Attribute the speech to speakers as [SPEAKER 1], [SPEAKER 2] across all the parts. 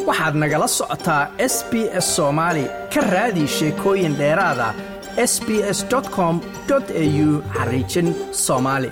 [SPEAKER 1] waxaad nagala socotaa s b s soomaali ka raadi sheekooyin dheeraada s b s com au xariijin soomaali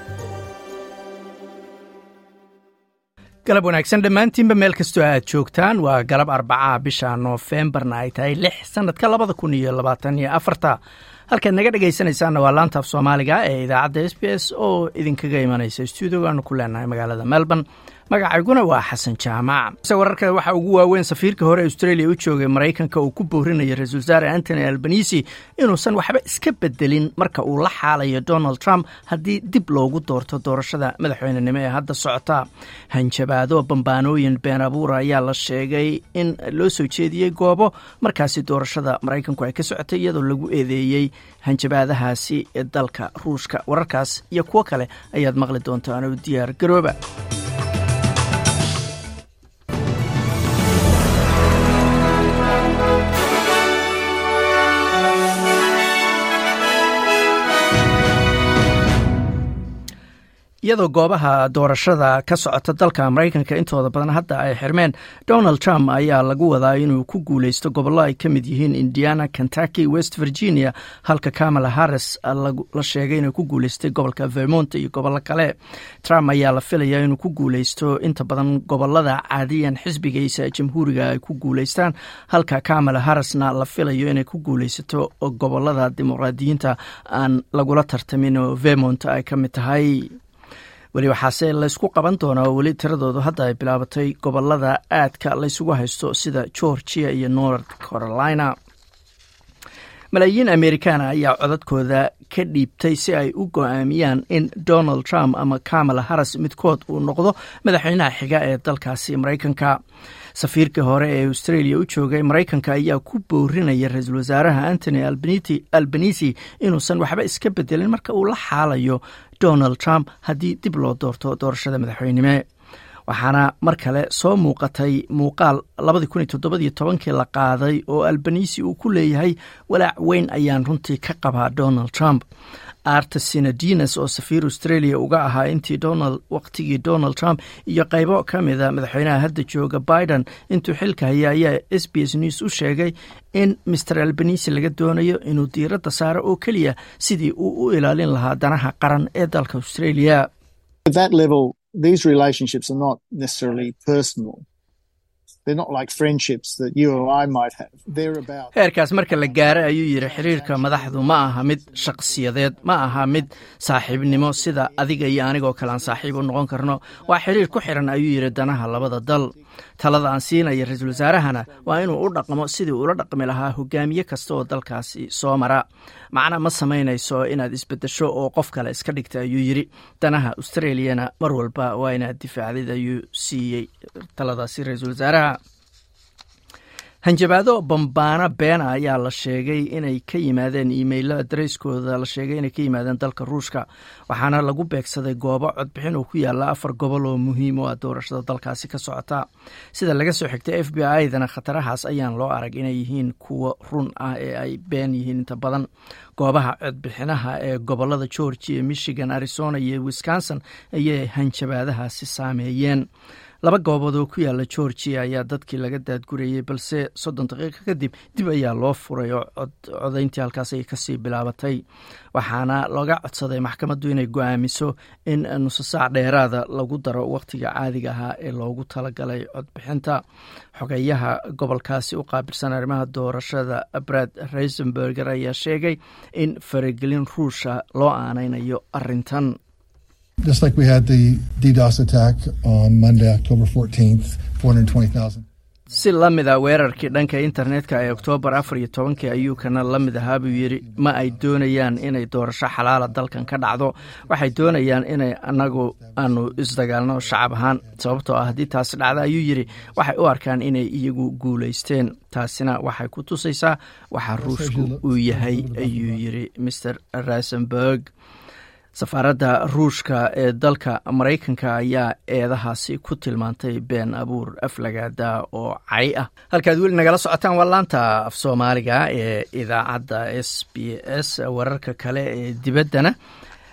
[SPEAKER 1] galab wanaagsan dhammaantiinba meel kastoo aad joogtaan waa galab arbacaha bisha noofembarna ay tahay lix sannadka labada kun iyo labaatan iyo afarta halkaad naga dhegaysanaysaanna waa laantaaf soomaaliga ee idaacadda s b s oo idinkaga imanaysa stuudiogaanu ku leenahay magaalada melbourne magacayguna waa xasan jaamac se wararka waxaa ugu waaweyn safiirka hore australia u joogay maraykanka uu ku boorinaya ra-isul wasaare antony albanisi inuusan waxba iska bedelin marka uu la xaalayo donald trump haddii dib loogu doorto doorashada madaxweynenimo ee hadda socota hanjabaado bambaanooyin been abuura ayaa la sheegay in loo soo jeediyey goobo markaasi doorashada maraykanku ay ka socotay iyadoo lagu eedeeyey hanjabaadahaasi ee dalka ruushka wararkaas iyo kuwo kale ayaad maqli doontaan oo diyaar garooba iyadoo goobaha doorashada ka socota dalka maraykanka intooda badan hadda ay xirmeen donald trump ayaa lagu wadaa inuu ku guuleysto gobollo ay ka mid yihiin indiana kentucky west virginia halka kamala harris la sheegay inuu ku guuleystay gobolka vermont iyo gobollo kale trump ayaa la filayaa inuu ku guuleysto inta badan gobolada caadiyan xisbigiisa jamhuuriga ay ku guuleystaan halka kamala harrisna la filayo inay ku guuleysato gobolada dimuqraadiyiinta aan lagula tartamin oo vermont ay ka mid tahay weli waxaase laysku qaban doonaa oo weli tiradoodu hadda ay bilaabatay gobolada aadka laysugu haysto sida georgia iyo north carolina malaayiin amerikaana ayaa codadkooda ka dhiibtay si ay u go-aamiyaan in donald trump ama kamala harris midkood uu noqdo madaxweynaha xiga ee dalkaasi maraykanka safiirkii hore ee australia u joogay maraykanka ayaa ku boorinaya ra-iisul wasaaraha antony albanisi inuusan waxba iska bedelin marka uu la xaalayo donald trump haddii dib loo doorto doorashada madaxweynime waxaana mar kale soo muuqatay muuqaal labadii kun iyo toddobadiyo tobankii la qaaday oo albanisi uu ku leeyahay walaac weyn ayaan runtii ka qabaa donald trump arta sinadinas oo safiir australia uga ahaa intii donald waqtigii donald trump iyo qaybo ka mida madaxweynaha hadda jooga biden intuu xilka haya ayaa s b s news u sheegay in master albanisi laga doonayo inuu diiradda saaro oo keliya sidii uu u ilaalin lahaa danaha qaran ee dalka australia
[SPEAKER 2] these relationships are not necessarily personal. They're not like friendships that you or I might have. They're about
[SPEAKER 1] heerkaas marka la gaaro ayuu yidhi xiriirka madaxdu ma aha mid shakhsiyadeed ma aha mid saaxiibnimo sida adiga iyo anigoo kale aan saaxiib u noqon karno waa xiriir ku xiran ayuu yidhi danaha labada dal talada aan siinaya ra-iisul wasaarahana waa inuu u dhaqmo sidii uula dhaqmi lahaa hogaamiye kasta oo dalkaasi soo mara macna ma samaynayso inaad isbedesho oo qof kale iska dhigta ayuu yidhi danaha australiyana mar walba waa inaad difaacdid ayuu siiyey taladaasi ra-iisul wasaaraha hanjabaado bambaano beena ayaa la sheegay inay ka yimaadeen iimaylo adareyskooda la sheegay inay ka yimaadeen dalka ruushka waxaana lagu beegsaday goobo codbixin oo ku yaala afar gobol oo muhiim u ah doorashada dalkaasi ka socota sida laga soo xigtay f b i dana khatarahaas ayaan loo arag inay yihiin kuwo run ah ee ay been yihiin inta badan goobaha codbixinaha ee gobolada georgia michigan arizona iyo wisconsin ayay hanjabaadahaasi saameeyeen laba goobood oo ku yaala georgia ayaa dadkii laga daadgurayey balse soddon daqiiqo kadib dib ayaa loo furay oo codayntii halkaas ay kasii bilaabatay waxaana looga codsaday maxkamaddu inay go-aamiso in nuso saac dheeraada lagu daro wakhtiga caadiga ahaa ee loogu talagalay codbixinta xogeyaha gobolkaasi u qaabilsan arrimaha doorashada brad reisenberger ayaa sheegay in faragelin ruusha loo aanaynayo arintan
[SPEAKER 3] Just like we had the DDoS attack on Monday, October 14th, 420,000.
[SPEAKER 1] si la mid a weerarkii dhanka internetka ee oktoobar afar iyo tobankii ayuu kana la mid ahaa buu yidhi ma ay doonayaan inay doorasho xalaala dalkan ka dhacdo waxay doonayaan inay anagu aanu isdagaalno shacab ahaan sababtoo ah haddii taasi dhacda ayuu yidhi waxay u arkaan inay iyagu guulaysteen taasina waxay ku tusaysaa waxa ruushku uu yahay ayuu yidhi maer rasenberg safaaradda ruushka ee dalka maraykanka ayaa eedahaasi ku tilmaantay been abuur aflagaada oo cay ah halkaad weli nagala socotaan waa laanta af soomaaliga ee idaacadda s b s wararka kale ee dibaddana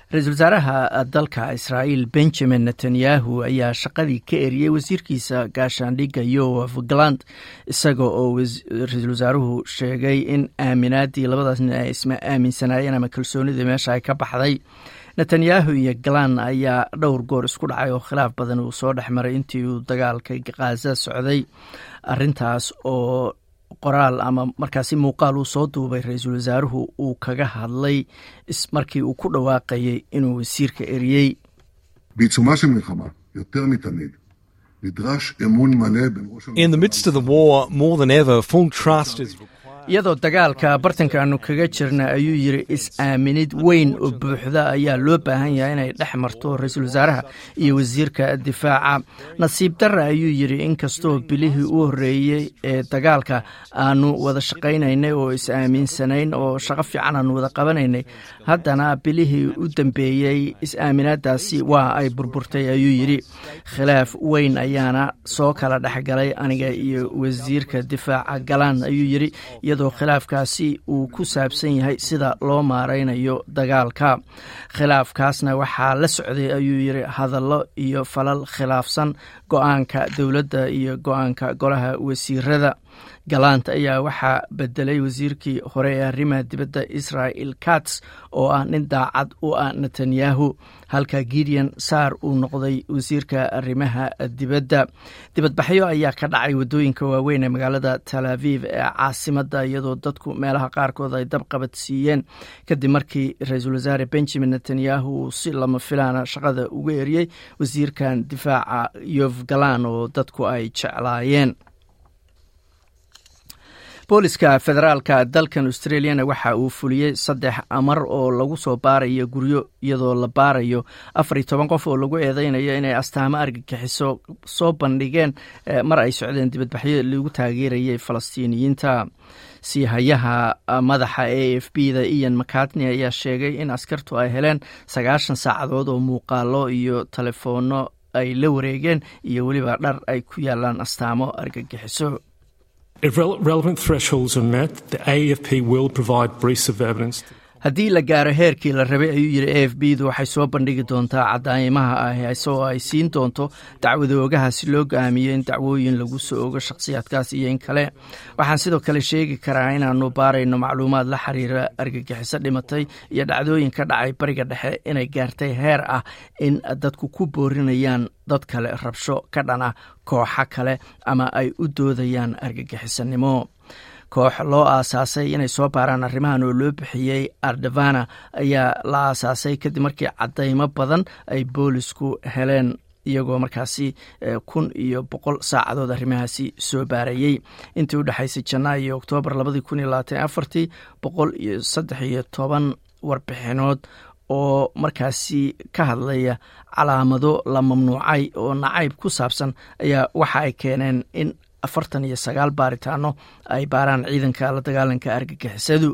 [SPEAKER 1] ra-iisul wasaaraha dalka israa'iil benjamin netanyahu ayaa shaqadii ka eriyey wasiirkiisa gaashaandhigga yoaf galand isaga oo ra-iisul wasaaruhu sheegay in aaminaadii labadaas nin ay isma aaminsanaayeen ama kalsoonidii meesha ay ka baxday netanyahu iyo galan ayaa dhowr goor isku dhacay oo khilaaf badan uu soo dhex maray intii uu dagaalka khaza socday arintaas oo qoraal ama markaasi muuqaal uu soo duubay ra-iisul wasaaruhu uu kaga hadlay markii uu ku dhawaaqayay inuu wasiirka eriyey
[SPEAKER 4] בעיצומה של מלחמה, יותר מתמיד, נדרש אמון מלא בין ראש
[SPEAKER 5] In the midst of the war, more than ever, full trust is required.
[SPEAKER 1] iyadoo dagaalka bartanka aanu kaga jirna ayuu yidhi is-aaminid weyn oo buuxda ayaa loo baahan yahay inay dhex marto ra-iisul wasaaraha iyo wasiirka difaaca nasiib darra ayuu yidhi inkastoo bilihii u horreeyey ee dagaalka aanu wada shaqaynaynay oo is-aaminsanayn oo shaqo fiican aanu wada qabanaynay haddana bilihii u dambeeyey is-aaminaadaasi waa ay burburtay ayuu yidhi khilaaf weyn ayaana soo kala dhexgalay aniga iyo wasiirka difaaca galaan ayuu yidhi iyadoo khilaafkaasi uu ku saabsan yahay sida loo maaraynayo dagaalka khilaafkaasna waxaa la socday ayuu yidhi hadallo iyo falal khilaafsan go-aanka dowladda iyo go-aanka golaha wasiirada galant ayaa waxaa bedelay wasiirkii hore ee arrimaha dibadda israel kats oo ah nin daacad u ah netanyahu halka gideon saar uu noqday wasiirka arrimaha dibadda dibadbaxyo ayaa ka dhacay waddooyinka waaweyn ee magaalada tal aviv ee caasimadda iyadoo dadku meelaha qaarkood ay dabqabad siiyeen kadib markii ra-iisul wasaare benjamin netanyahu uu si lama filaana shaqada uga eriyey wasiirkan difaaca yof galan oo dadku ay jeclaayeen booliska federaalka dalkan australiana waxa uu fuliyey saddex amar oo lagu soo baarayo guryo iyadoo la baarayo afar iyo toban qof oo lagu eedeynayo inay astaamo argagixiso soo bandhigeen mar ay socdeen dibadbaxyo lagu taageerayay falastiiniyiinta siihayaha madaxa a f b da ian macatney ayaa sheegay in askartu ay heleen sagaashan saacadood oo muuqaalo iyo telefoonno ay la wareegeen iyo weliba dhar ay ku yaalaan astaamo argagixiso
[SPEAKER 6] If rele- relevant thresholds are met, the AFP will provide briefs of evidence.
[SPEAKER 1] haddii la gaaro heerkii la rabay ayuu yidhi a f b du waxay soo bandhigi doontaa cadaymaha ah isagoo ay siin doonto dacwada ogaha si loo go-aamiyo in dacwooyin lagu soo ogo shakhsiyaadkaas iyo in kale waxaan sidoo kale sheegi karaa inaanu baarayno macluumaad la xiriira argagixiso dhimatay iyo dhacdooyin ka dhacay bariga dhexe inay gaartay heer ah in dadku ku boorinayaan dad kale rabsho ka dhan ah kooxa kale ama ay u doodayaan argagixisanimo koox loo aasaasay inay soo baaraan arrimahan oo loo bixiyey ardavana ayaa la aasaasay kadib markii cadaymo badan ay boolisku heleen iyagoo markaasi kun iyo boqol saacadood arrimahaasi soo baarayey intii u dhexaysay janaayo iyo oktoobar labadii kun iyo labaatan afartii boqol iyo saddex iyo toban warbixinood oo markaasi ka hadlaya calaamado la mamnuucay oo nacayb ku saabsan ayaa waxa ay keeneen in afartan iyo sagaal baaritaano ay baaraan ciidanka la dagaalanka argagixisadu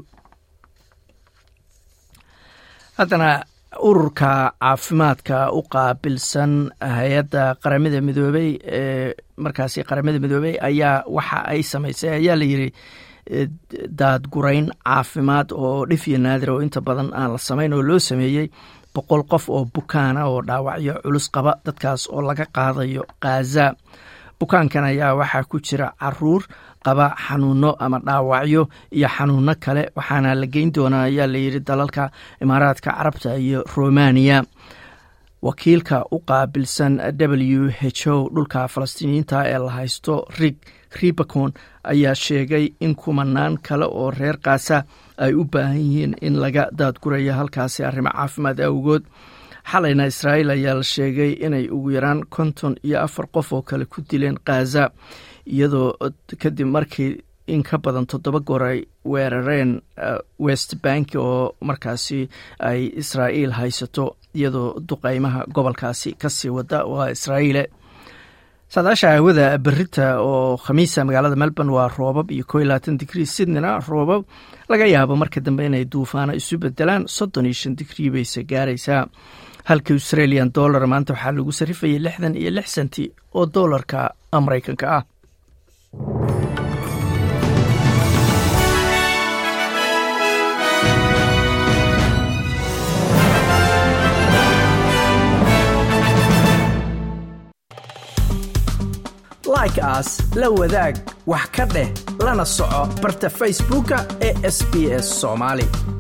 [SPEAKER 1] haddana ururka caafimaadka u qaabilsan hay-adda qaramada midoobey ee markaasi qaramada midoobey ayaa waxa ay samaysay ayaa la yidhi daadgurayn caafimaad oo dhif iyo naadir oo inta badan aan la samayn oo loo sameeyey boqol qof oo bukaana oo dhaawacyo culus qaba dadkaas oo laga qaadayo khaza bukaankan ayaa waxaa ku jira caruur qaba xanuuno ama dhaawacyo iyo xanuuno kale waxaana la geyn doonaa ayaa layidhi dalalka imaaraadka carabta iyo romaniya wakiilka u qaabilsan w h o dhulka falastiiniyiinta ee la haysto rig ribacon ayaa sheegay in kumanaan kale oo reer kaasa ay u baahan yihiin in laga daadgurayo halkaasi arrimo caafimaad awgood xalayna israa'iil ayaa la sheegay inay ugu yaraan konton iyo afar qof oo kale ku dileen khaza iyadoo kadib markii in ka badan toddoba goor ay weerareen west bank oo markaasi ay israa'iil haysato iyadoo duqeymaha gobolkaasi kasii wada waa israa'iile saadaasha hawada berita oo khamiisa magaalada melbourne waa roobab iyo ko iyo labaatan digrii sydneyna roobab laga yaabo marka dambe inay duufaano isu bedelaan soddon iyo shan digrii bayse gaaraysaa halka australian dollar maanta waxaa lagu sarifayay lixdan iyo lix senti oo doolarka maraykanka ah like aas la wadaag wax ka dheh lana soco barta facebooka ee sb s soomaali